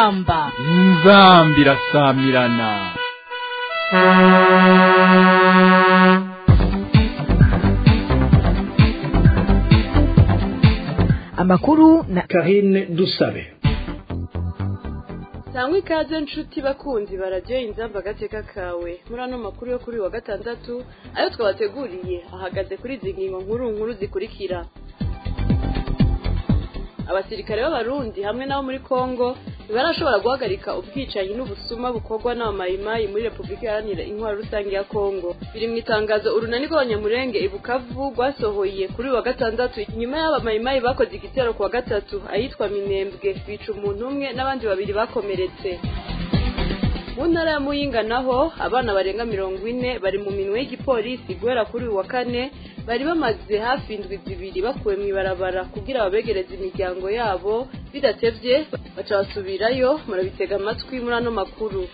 inzamba inzambi irasamirana amakuru na karine dusabe sangwa ikaze nshuti bakunzi bararyoye inzamba agateka kawe muri ano makuru yo kuri wa gatandatu ayo twabateguriye ahagaze kuri izi ngingo nkuru nkuru zikurikira abasirikare b'abarundi hamwe n'abo muri kongo ntibarashobora guhagarika ubwicanyi n'ubusuma bukorwa n'abamayimayi muri repubulika iharanira intwaro rusange ya kongo biri mu itangazo urunani rw'abanyamurenge ibukavu rwasohoye kuri wa gatandatu nyuma y'abamayimayi bakoze igitero ku wa gatatu ahitwa minembwe bica umuntu umwe n'abandi babiri bakomeretse mu ntara ya muyinga naho abana barenga mirongo ine bari mu minwe y'igipolisi guhera kuri uyu wa kane bari bamaze hafi indwi zibiri bakuwe mu ibarabara kugira babegereze imiryango yabo bidatevye baca basubirayo murabitega amatwi muri ano makuru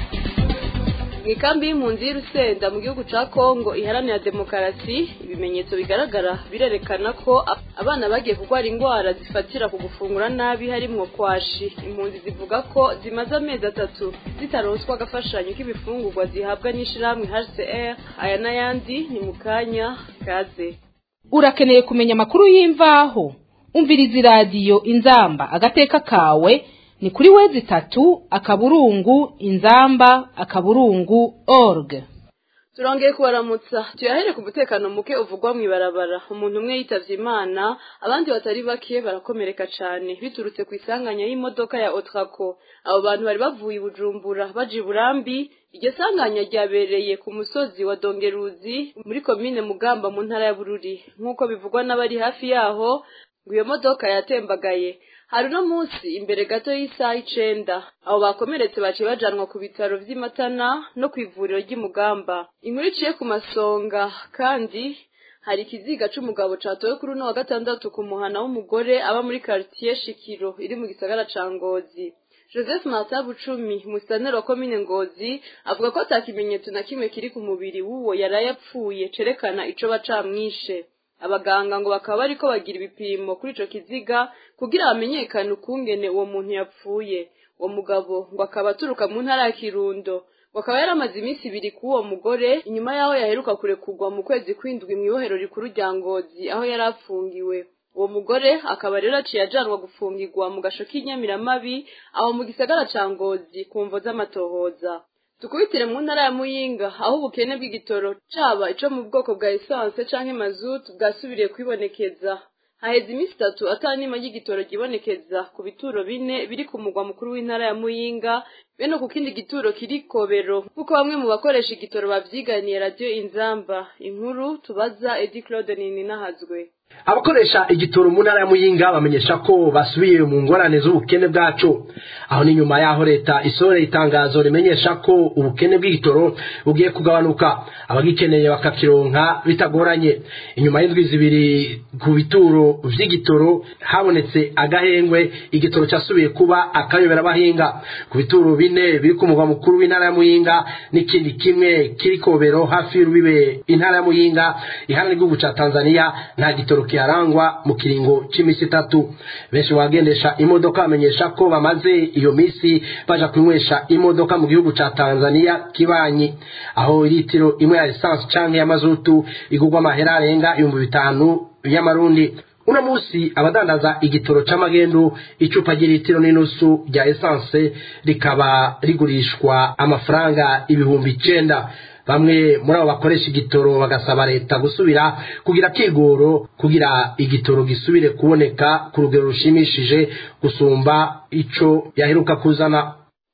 mu ikambi y'impunzi y'urusenda mu gihugu ca kongo iharanira demokarasi ibimenyetso bigaragara birerekana ko abana bagiye kurwara indwara zifatira ku gufungura nabi harimwo kwashi impunzi zivuga ko zimaze amezi atatu zitaronswa agafashanyo k'ibifungurwa zihabwa n'ishirahamwe hcr aya n'ayandi ni mu kanya kaze urakeneye kumenya amakuru y'imvaho umviriza iradiyo inzamba agateka kawe ni kuri wezi itatu akaburungu inzamba akaburungu org turongeye kubaramutsa tuyahere ku mutekano muke uvugwa mu ibarabara umuntu umwe yitavye imana abandi batari bake barakomereka cane biturutse ku isanganya y'imodoka ya otrako abo bantu bari bavuye i bujumbura baja iburambi iryo sanganya ryabereye ku musozi wa dongeruzi muri komine mugamba mu ntara ya bururi nk'uko bivugwa n'abari hafi yaho ngo iyo modoka yatembagaye hari uno munsi imbere gato y'isaha icenda abo bakomeretse baciye bajanwa ku bitaro vy'imatana no kw'ivuriro ry'imugamba inkuru iciye ku masonga kandi hari ikiziga c'umugabo catowe kuri uno wa gatandatu ku muhana w'umugore aba muri karitiye shikiro iri mu gisagara ca ngozi joseph martin bucumi musitaneri wa komine ngozi avuga ko ata kimenyetso na kimwe kiri ku mubiri w'uwo yaraye apfuye cerekana ico bacamwishe abaganga ngo bakaba bariko bagira ibipimo kuri ico kiziga kugira bamenyekane ukungene uwo muntu yapfuye uwo mugabo ngo akaba aturuka mu ntara ya kirundo ngo akaba yaramaze iminsi ibiri k'uwo mugore inyuma y'aho yaheruka kurekurwa mu kwezi kw'indwi mw'ibohero rikuru rya ngozi aho yari afungiwe uwo mugore akaba rero aciye ajanwa gufungirwa mu gasho k'inyamiramabi aho mu gisagara ca ngozi ku mvo z'amatohoza tukubitire mu ntara ya muyinga aho ubukene bw'igitoro caba ico mu bwoko bwa esanse canke mazutu bwasubiriye kwibonekeza haheze iminsi itatu atanima ry'igitoro ryibonekeza ku bituro bine biri ku mugwa mukuru w'intara ya muyinga bene ku kindi gituro kiri kobero nk'uko bamwe mu bakoresha igitoro bavyiganiye radiyo inzamba inkuru tubaza edi claude ninahazwe abakoresha igitoro mu ntara ya muyinga bamenyesha ko basubiye mu ngorane z'ubukene bwacu aho ni nyuma y'aho leta isohoreye itangazo rimenyesha ko ubukene bw'igitoro bugiye kugabanuka abagikeneye bakakironka bitagoranye inyuma y'indwi zibiri ku bituro vy'igitoro habonetse agahengwe igitoro cyasubiye kuba akayobera abahinga ku bituro bine biri ku mugwa mukuru w'intara ya muyinga n'ikindi kimwe kiri kobero hafi y'urubibe intara ya muyinga iharanira igihugu ca tanzania nta gitoro kiharangwa mu kiringo c'imisi itatu benshi bagendesha imodoka bamenyesha ko bamaze iyo misi baja kunywesha imodoka mu gihugu ca tanzania kibanyi aho litiro imwe ya lisansi canke ya mazutu igurwa amahera arenga ibihumbi bitanu y'amarundi uno musi abadandaza igitoro c'amagendu icupa ry'ilitiro n'inusu rya esanse rikaba rigurishwa amafaranga ibihumbi icenda bamwe muri abo bakoresha igitoro bagasaba leta gusubira kugira kigoro kugira igitoro gisubire kuboneka ku rugero rushimishije gusumba ico yaheruka kuzana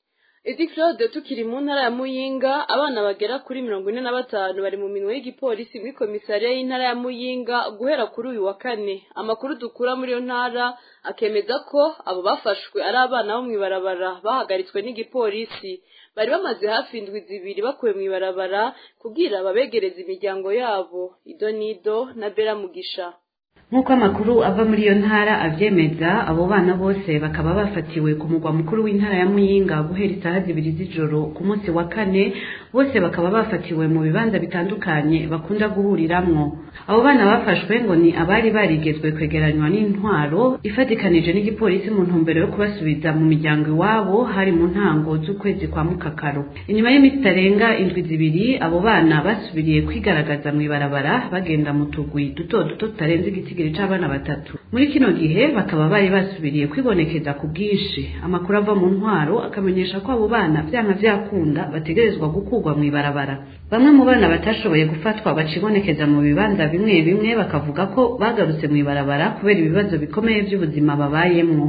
edi claude tukiri mu ntara ya muyinga abana bagera kuri mirongo ine na batanu bari mu minwe y'igipolisi muri komisariya y'intara ya muyinga guhera kuri uyu wa kane amakuru dukura muri iyo ntara akemeza ko abo bafashwe ari abana bo mw'ibarabara bahagaritswe n'igipolisi bari bamaze hafi indwi zibiri bakuwe mu ibarabara kugira babegereze imiryango yabo ido nido na bera mugisha nk'uko amakuru ava muri iyo ntara abyemeza abo bana bose bakaba bafatiwe ku mugwa mukuru w'intara ya muyinga guhera isaha zibiri z'ijoro ku munsi wa kane bose bakaba bafatiwe mu bibanza bitandukanye bakunda guhuriramwo abo bana bafashwe ngo ni abari barigezwe kwegeranywa n'intwaro ifatikanije n'igipolisi mu ntumbero yo kubasubiza mu miryango iwabo hari mu ntango z'ukwezi kwa mukakaro inyuma y'iminsi itarenga indwi zibiri abo bana basubiriye kwigaragaza mu ibarabara bagenda mu tugwi duto duto tutarenze igitigiri c'abana batatu muri kino gihe bakaba bari basubiriye kwibonekeza ku bwinshi amakuru ava mu ntwaro akamenyesha ko abo bana vyanka vyakunda bategerezwa gukurwa mu ibarabara bamwe mu bana batashoboye gufatwa bacibonekeza mu bibanza bimwe bimwe bakavuga ko bagarutse mu ibarabara kubera ibibazo bikomeye by'ubuzima babayemwo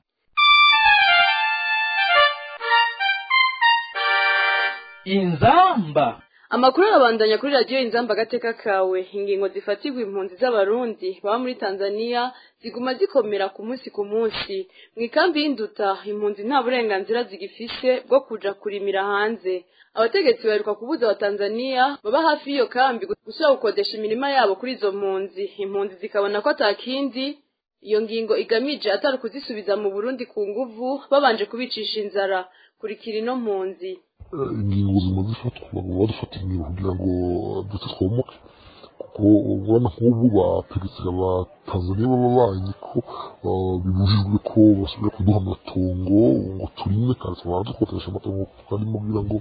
inzamba amakuru arabandanya kuri radiyo inzamba agateka kawe ingingo zifatirwa impunzi z'abarundi baba muri tanzania ziguma zikomera ku munsi ku munsi mu ikambi y'induta impunzi nta burenganzira zigifise bwo kuja kurimira hanze abategetsi baheruka kubuza abatanzaniya baba hafi y'iyo kambi gusubira gukodesha imirima yabo kuri izo mpunzi impunzi zikabona ko atakindi iyo ngingo igamije atari kuzisubiza mu burundi ku nguvu babanje kubicisha inzara kurikira ino mpunzi ingingo zimaze ifatwa ngo badufata ingingo kugira ngo ndetse twomoke kuko urabona nk'ubu bategetse abatanzaniya b'ababanyi ko bibujijwe ko basubira kuduha amatongo ngo turime kandi tukaba dukoresha amatongo kandi mubwira ngo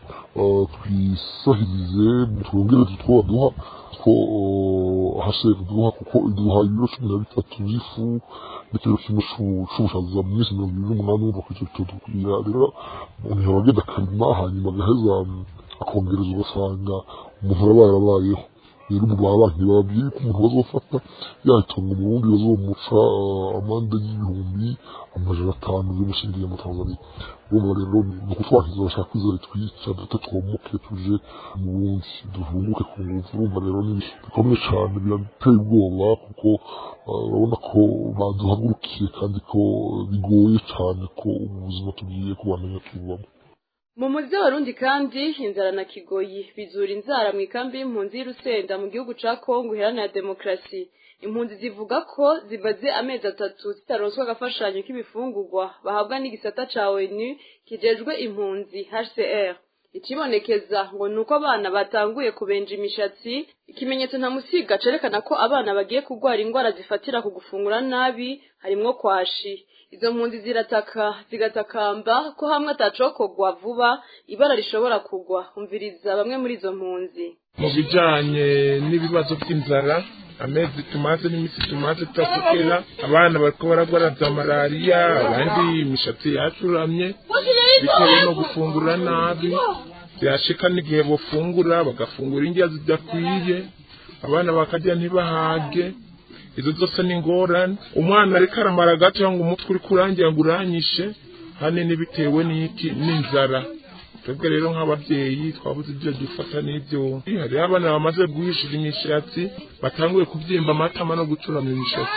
twisahirize twongere tutwo baduha ko hasere duha kuko iduha ibiro cumi na bitatu by'ifu n'ikiro kimwe c'ubushaza mu minsi mirongo ibiri n'umunani wumva ko icyo kitodukwira rero umuntu yaba agenda akarima hanyuma agaheza akongereza ugasanga umuntu araba yarabayeho rero ubu babanki bababwiye ko umuntu bazofata yayitonga mu burundi bazomuca amande y'ibihumbi amajana atanu y'umushingiye mu tanzania urumva rero ni ukutwakiza bashaka kwizera twica dute twomuke tuje mu burundi duhunguke ku nguvu urumva rero ni bikomeye cyane birateye ubwoba kuko urabona ko baduhagurukiye kandi ko bigoye cyane ko ubuzima tugiye kubamenya tubamo mu muzi z'abarundi kandi inzara na kigoyi bizura inzara mu ikambi y'impunzi y'urusenda mu gihugu ca kongo iharanira demokarasi impunzi zivuga ko zimaze amezi atatu zitaronswa agafashanyo k'ibifungurwa bahabwa n'igisata ca onu kijejwe impunzi hcr ikibonekeza ngo ni uko abana batanguye kubenja imishatsi ikimenyetso ntamusiga cerekana ko abana bagiye kurwara indwara zifatira ku gufungura nabi harimwo kwashi izo mpunzi zirataka zigatakamba ko hamwe atacokogwa vuba ibara rishobora kugwa umviriza bamwe muri izo mpunzi mu bijanye n'ibibazo by'inzara amezi tumaze n'iminsi tumaze tutakukera abana bariko baragwara za malariya abandi imishatsi yacuramye bitewe no gufungura nabi byashika n'igihe bofungura bagafungura indya zidakwiye abana bakarya ntibahage izo zose ni ingorane umwana ariko aramara gato ngo umutwe uri kurangira ngo uranyishe hanini bitewe n'iki n'inzara twebwe rero nk'ababyeyi twabuze ibyo dufata n'ibyo hariho abana bamaze guhishira imishatsi batanguye kubyimba amatama no gucurama imishatsi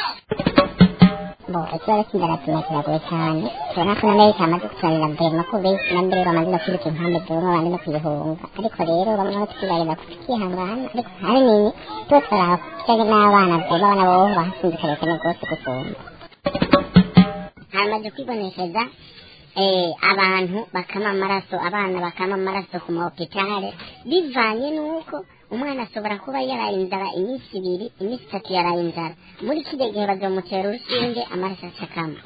bo ikibazo cy'inzara tuba kiragoye cyane tubona ko na amerika amaze kuturarira mbere ko benshi na mbere bamaze no kwiruka impande zimwe abandi no kuyihunga ariko rero bamwe aho tukibarira tukihangana ariko ahanini tuba turaraba kijyanye n'abana bwema abana bo bahasinzikariye cyane rwose gusumba hamaze kwibonekeza abantu bakama amaraso abana bakama amaraso ku mahopitale bivanye n'uko umwana ashobora kuba yaraye inzara iminsi ibiri iminsi itatu yaraye inzara muri kiriya gihe bazamutera urushinge amaraso acakama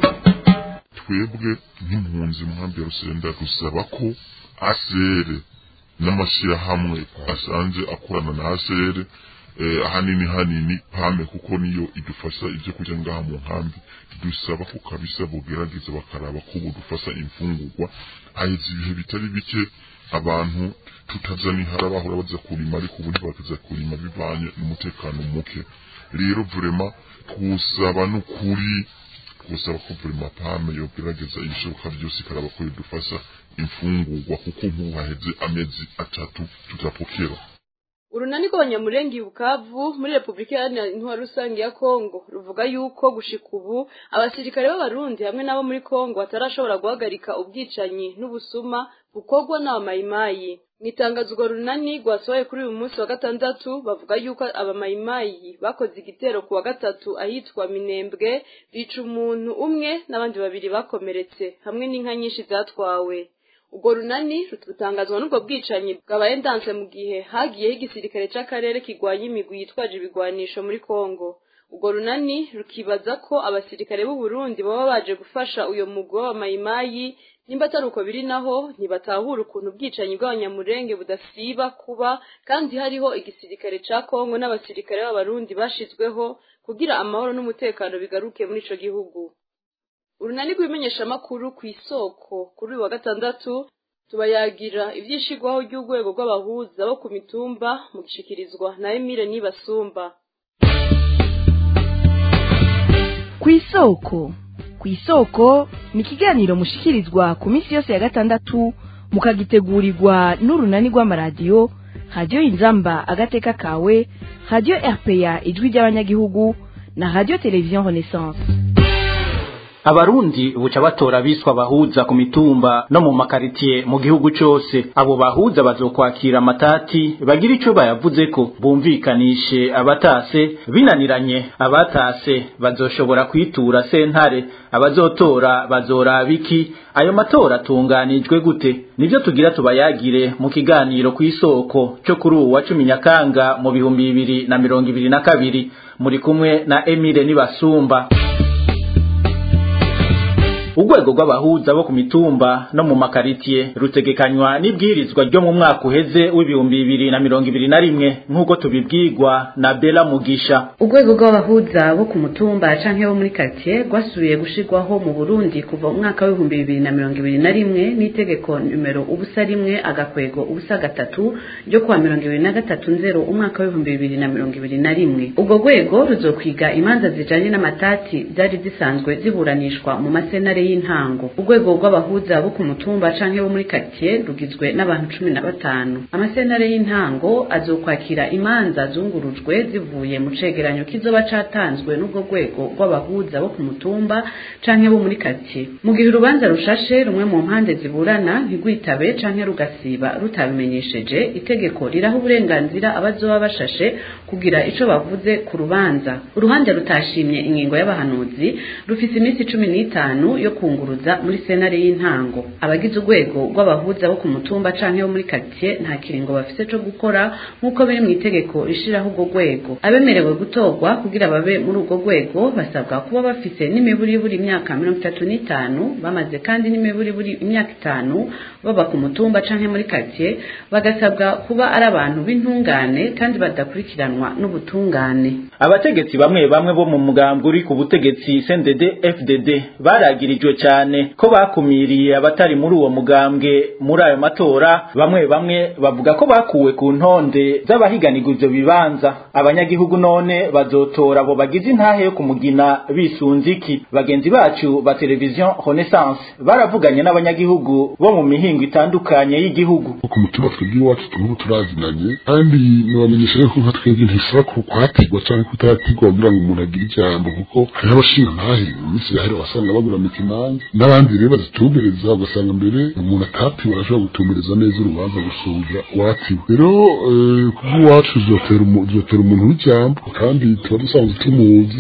twebwe nk'impunzi muhambi ya rusenda dusaba ko asere n'amashyirahamwe asanzwe akorana na asere ahanini hanini pame kuko niyo idufasha ibyo kurya ngaha mu nkambi dusaba ko kabisa bogerageza bakaraba ko budufasha imfungurwa haheze ibihe bitari bike abantu tutazani harabahora baza kurima ariko ubu ntibakaza kurima bivanye n'umutekano muke rero vrema twusaba n'ukuri twusaba ko vrema pame yogerageza ibishoboka byose ikaraba ko bidufasha imfungurwa kuko nk'ubu haheze amezi atatu tutapokera urunani rw'abanyamurenge bukavu muri repubulika iharanira intwaro rusange ya kongo ruvuga yuko gushika ubu abasirikare b'abarundi hamwe n'abo muri kongo batarashobora guhagarika ubwicanyi n'ubusuma bukorwa n'abamayimayi mu itangazo urwo runani rwasohoye kuri uyu munsi wa gatandatu bavuga yuko abamayimayi bakoze igitero ku wa gatatu ahitwa minembwe bica umuntu umwe n'abandi babiri bakomeretse hamwe n'inka nyinshi zatwawe ubwo runani rutangazwa n'ubwo bwicanyi bwabaye ndanse mu gihe hagiyeho igisirikare c'akarere kigwanya imigwi yitwaje ibigwanisho muri kongo ubwo runani rukibaza ko abasirikare b'u Burundi baba baje gufasha uyo mugwi w'abamayimayi nimba atari uko biri naho ntibatahura ukuntu ubwicanyi bw'abanyamurenge budasiba kuba kandi hariho igisirikare ca kongo n'abasirikare b'abarundi bashizweho kugira amahoro n'umutekano bigaruke muri ico gihugu urunani rw'imenyeshamakuru ku isoko kuri uyu wa gatandatu tubayagira ivyishigwaho ry'urwego rw'abahuza bo ku mitumba mu gishikirizwa na Emile Nibasumba ku isoko ku isoko ni ikiganiro mushikirizwa ku minsi yose ya gatandatu mukagitegurirwa n'urunani rw'amaradiyo radiyo inzamba agateka kawe radiyo rpa ijwi ry'abanyagihugu na radiyo televiziyo renaissance abarundi buca batora biswa abahuza ku mitumba no mu makaritiye mu gihugu cose abo bahuza bazokwakira amatati bagira ico bayavuzeko bumvikanishe abatase binaniranye abatase bazoshobora kwitura sentare abazotora bazoraba iki ayo matora atunganijwe gute nivyo tugira tubayagire mu kiganiro kw'isoko co kuri uwu wa cumi nyakanga mu bihumbi bibiri na mirongo ibiri na kabiri muri kumwe na emile nibasumba urwego rw'abahuza bo ku mitumba no mu makaritiye rutegekanywa n'ibwirizwa ryo mu mwaka uheze w'ibihumbi bibiri na mirongo ibiri na rimwe nk'uko tubibwirwa na bela mugisha urwego rw'abahuza bo ku mutumba canke bo muri quartier rwasubiye gushirwaho mu burundi kuva mu mwaka w'ibihumbi bibiri na mirongo ibiri na rimwe n'itegeko numero ubusa rimwe agakwego ubusa gatatu ryo kuwa mirongo ibiri na gatatu nzero umwaka w'ibihumbi bibiri na mirongo ibiri na rimwe urwo rwego ruzokwiga imanza zijanye n'amatati zari zisanzwe ziburanishwa mu masenare y'intango urwego rw'abahuza bo ku mutumba canke bo muri quartier rugizwe n'abantu cumi na batanu amasenare y'intango azokwakira imanza zungurujwe zivuye mu cegeranyo kizoba catanzwe n'ubwo rwego rw'abahuza bo ku mutumba canke bo muri quartier mu gihe urubanza rushashe rumwe mu mpande ziburana ntigwitabe canke rugasiba rutabimenyesheje itegeko riraha uburenganzira abazoba bashashe kugira ico bavuze ku rubanza uruhande rutashimye ingingo y'abahanuzi rufise iminsi cumi n'itanu yo kunguruza muri senare y'intango abagize urwego rw'abahuza bo ku mutumba canke bo muri quartier nta kiringo bafise co gukora nk'uko biri mu itegeko rishiraho urwo rwego abemerewe gutorwa kugira babe muri urwo rwego basabwa kuba bafise n'imiburiburi imyaka mirongo itatu n'itanu bamaze kandi n'imiburiburi imyaka itanu baba ku mutumba canke muri quartier bagasabwa kuba ari abantu b'intungane kandi badakurikiranwa n'ubutungane abategetsi bamwe bamwe bo mu mugambwe uri ku butegetsi CNDD FDD baragirijwe cyane ko bakumiriye abatari muri uwo mugambwe muri ayo matora bamwe bamwe bavuga ko bakuwe ku ntonde z'abahiganirwa ivyo bibanza abanyagihugu none bazotora abo bagize intahe yo kumugina bisunze iki bagenzi bacu ba televiziyo Renaissance baravuganye n'abanyagihugu bo mu mihingo itandukanye y'igihugu ku mutima twebwe iwacu turubu turazinanye kandi nibamenyesha yuko nka twebwe ntisaba ko kwatigwa canke kutaratigwa kugira ngo umuntu agire ijambo kuko hariho abashinga ntahe mu minsi yahera wasanga bagura mikimanza n'abandi rero bazitumbereza ugasanga mbere umuntu atatiwe arashobora gutumbereza neza urubanza gusumvya uwatiwe rero kubw'iwacu zotera umuntu w'ijambo kandi tuba dusanzwe tumuzi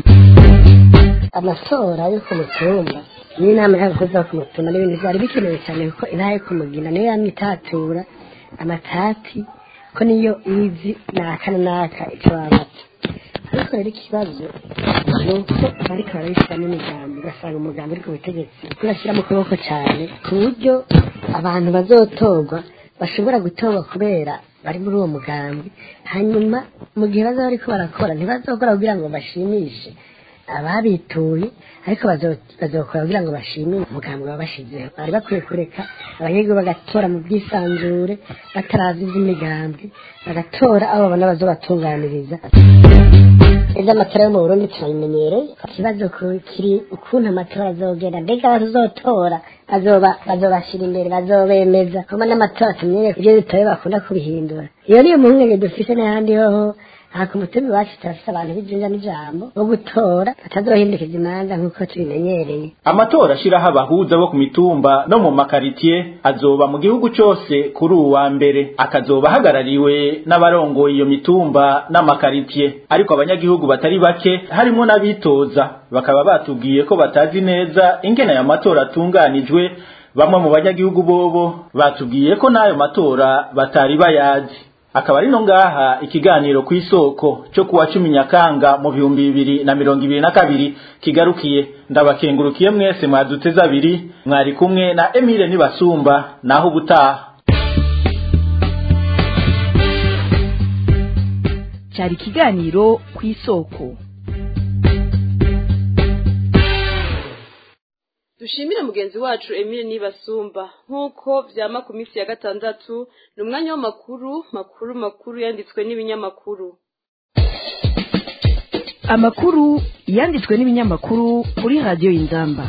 amatora yo ku mutumba n'inama y'abakozi bo ku mutumba n'ibintu byari bikenewe cyane kuko intara yo kumugina niyo yamye itatura amatati ko niyo izi naka na naka icyo babata ariko rero ikibazo ni uko bariko barabishyiramo imigambi ugasanga umugambi uri ku butegetsi urashyira mu kuboko cyane ku buryo abantu bazotorwa bashobora gutorwa kubera bari muri uwo mugambi hanyuma mu gihe bazaba bariko barakora ntibazokora kugira ngo bashimishe ababituye ariko bazokora kugira ngo bashimire umugambi baba bashizeho bari bakwiye kureka abanyagihugu bagatora mu bwisanzure bataravye ivy'imigambi bagatora abo babona bazobatunganiriza ivyo amatora yo mu burundi turabimenyereye ikibazo kiri ukuntu amatora azogenda mbega abazotora bazobashira imbere bazobemeza kuba n'amatora tumenyereye ivyo bitoye bakunda kubihindura iyo niyo muhungenge dufise n'ahandi hoho aha ku mutima iwacu turafise abantu b'ijinja n'ijambo bo gutora batazohindukiza imanza nk'uko tubimenyereye amatora ashiraho abahuza bo ku mitumba no mu makaritiye azoba mu gihugu cose kuri uwu wa mbere akazoba ahagarariwe n'abarongoye iyo mitumba n'amakaritiye ariko abanyagihugu batari bake harimo n'abitoza bakaba batubwiye ko batazi neza ingene aya matora atunganijwe bamwe mu banyagihugu bobo batubwiye ko n'ayo matora batari bayazi akaba ari no ngaha ikiganiro ku isoko cyo kuwa cumi nyakanga mu bihumbi bibiri na mirongo ibiri na kabiri kigarukiye ndabakengurukiye mwese mwaduteze abiri mwari kumwe na emile nibasumba naho ubutaha cyari ikiganiro ku isoko dushimire mugenzi wacu Emile Nibasumba nk'uko vyama ku minsi ya gatandatu ni umwanya w'amakuru makuru makuru yanditswe n'ibinyamakuru amakuru yanditswe n'ibinyamakuru kuri radiyo y'inzamba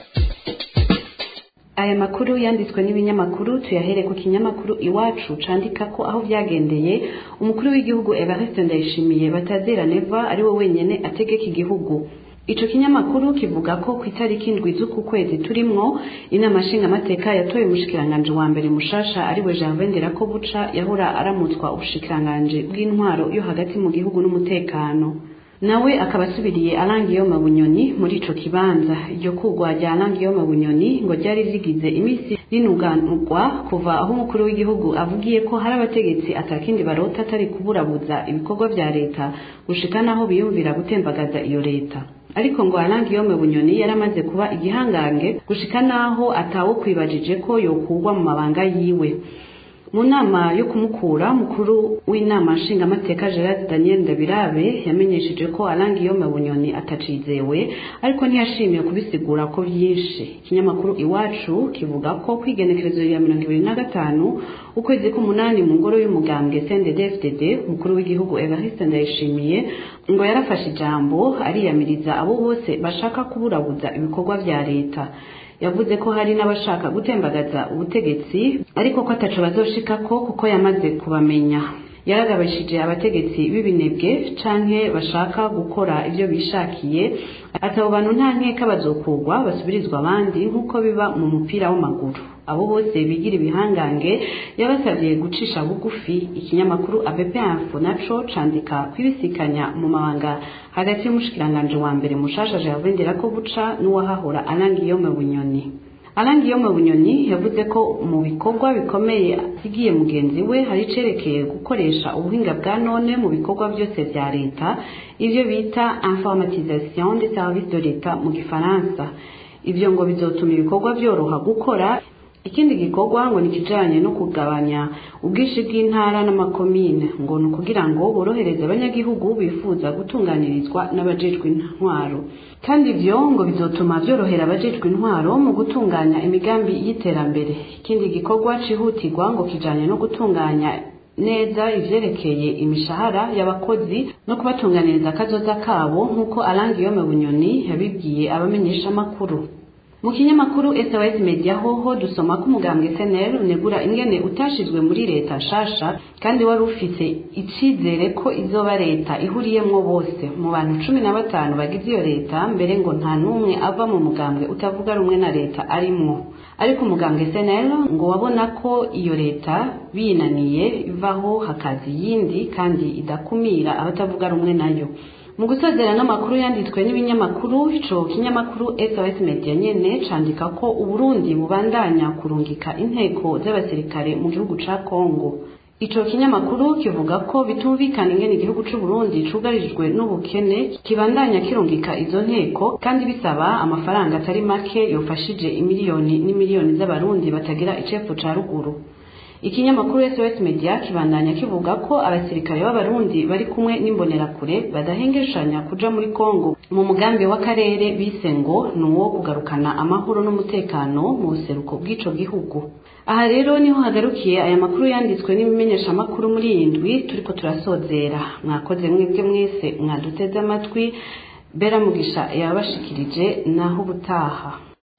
aya makuru yanditswe n'ibinyamakuru tuyahere ku kinyamakuru iwacu candika ko aho vyagendeye umukuru w'igihugu Evariste Ndayishimiye batazera neva ari we wenyene ategeka igihugu ico kinyamakuru kivuga ko ku itariki indwi z'uku kwezi turimwo inama nshingamateka yatoye umushikiranganji wa mbere mushasha ariwe Gervais Nderakobuca yahora aramutswa ubushikiranganji bw'intwaro yo hagati mu gihugu n'umutekano nawe akaba asubiriye Alangiyoma Bunyoni muri ico kibanza iryo kugwa rya Alangiyoma Bunyoni ngo ryari rigize imisi rinuganurwa kuva aho umukuru w'igihugu avugiye ko hari abategetsi atakindi barota atari kuburabuza ibikorwa vya leta gushika naho biyumvira gutembagaza iyo leta ariko ngo Alangiyome Bunyoni yaramaze kuba igihangange gushika naho atawo kwibajije ko yokugwa mu mabanga yiwe mu nama yo kumukura mukuru w'inama nshingamateka Gerard Daniel Ndabirabe yamenyesheje ko Alangiyome Bunyoni atacizewe ariko ntiyashimiye kubisigura ko byinshi ikinyamakuru iwacu kivuga ko kwigenekerezo ya mirongo ibiri na gatanu ukwezi k'umunani mu ngoro y'umugambwe CNDD-FDD umukuru w'igihugu Evariste Ndayishimiye ngo yarafashe ijambo ariyamiriza abo bose bashaka kuburabuza ibikorwa vya leta yavuze ko hari n'abashaka gutembagaza ubutegetsi ariko ko ataco bazoshikako kuko yamaze kubamenya yaragabishije abategetsi b'ibinebwe canke bashaka gukora ivyo bishakiye ati abo bantu nta nkeka bazokugwa basubirizwa abandi nk'uko biba mu mupira w'amaguru abo bose bigira ibihangange yabasabye gucisha bugufi ikinyamakuru ABP Info naco candika kwibisikanya mu mabanga hagati y'umushikiranganje wa mbere mushasha Gervais Nderakobuca n'uwahahora Alangiyome Bunyoni Alangiyome Bunyoni yavuze ko mu bikorwa bikomeye asigiye mugenzi we hari cerekeye gukoresha ubuhinga bwa none mu bikorwa byose vya leta ivyo bita informatisation des services de l'État mu gifaransa ivyo ngo bizotuma ibikorwa byoroha gukora ikindi gikorwa ngo ni kijanye no kugabanya ubwinshi bw'intara n'amakomine ngo ni ukugira ngo borohereze abanyagihugu bifuza gutunganirizwa n'abajejwe intwaro kandi ivyo ngo bizotuma vyorohera abajejwe intwaro mu gutunganya imigambi y'iterambere ikindi gikorwa cihutirwa ngo kijanye no gutunganya neza ivyerekeye imishahara y'abakozi no kubatunganiriza akazoza kabo nk'uko Alangiyome Bunyoni yabibwiye abamenyesha makuru mu kinyamakuru SOS Media hoho dusoma ko umugambwe SNL unegura ingene utashizwe muri leta nshasha kandi wari ufise icizere ko izoba leta ihuriyemwo bose mu bantu cumi na batanu bagize iyo leta mbere ngo nta n'umwe ava mu mugambwe utavuga rumwe na leta arimwo ariko umugambwe SNL ngo wabona ko iyo leta binaniye ivaho hakaza iyindi kandi idakumira abatavuga rumwe nayo mu gusozera n'amakuru yanditswe n'ibinyamakuru ico kinyamakuru SOS Media nyene candika ko Uburundi bubandanya kurungika inteko z'abasirikare mu gihugu ca Kongo ico kinyamakuru kivuga ko bitumvikana ingene igihugu c'u Burundi cugarijwe n'ubukene kibandanya kirungika izo nteko kandi bisaba amafaranga atari make yofashije imiliyoni n'imiliyoni z'abarundi batagira icepfo ca ruguru ikinyamakuru SOS Media kibandanya kivuga ko abasirikare b'abarundi bari kumwe n'imbonerakure badahengeshanya kuja muri Kongo mu mugambi w'akarere bise ngo ni uwo kugarukana amahoro n'umutekano mu buseruko bw'ico gihugu aha rero niho hagarukiye aya makuru yanditswe n'ibimenyesha makuru muri iyi ndwi turiko turasozera mwakoze mwebwe mwese mwaduteze amatwi bera mugisha yabashikirije naho ubutaha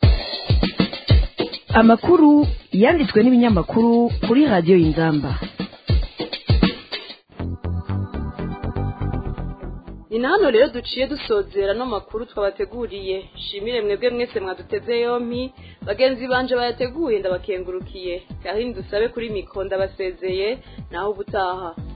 amakuru yanditswe n'ibinyamakuru kuri radiyo y'inzamba ni na hano rero duciye dusozera no makuru twabateguriye shimire mwebwe mwese mwaduteze yompi bagenzi banje bayateguye ndabakengurukiye kandi dusabe kuri mikro ndabasezeye naho ubutaha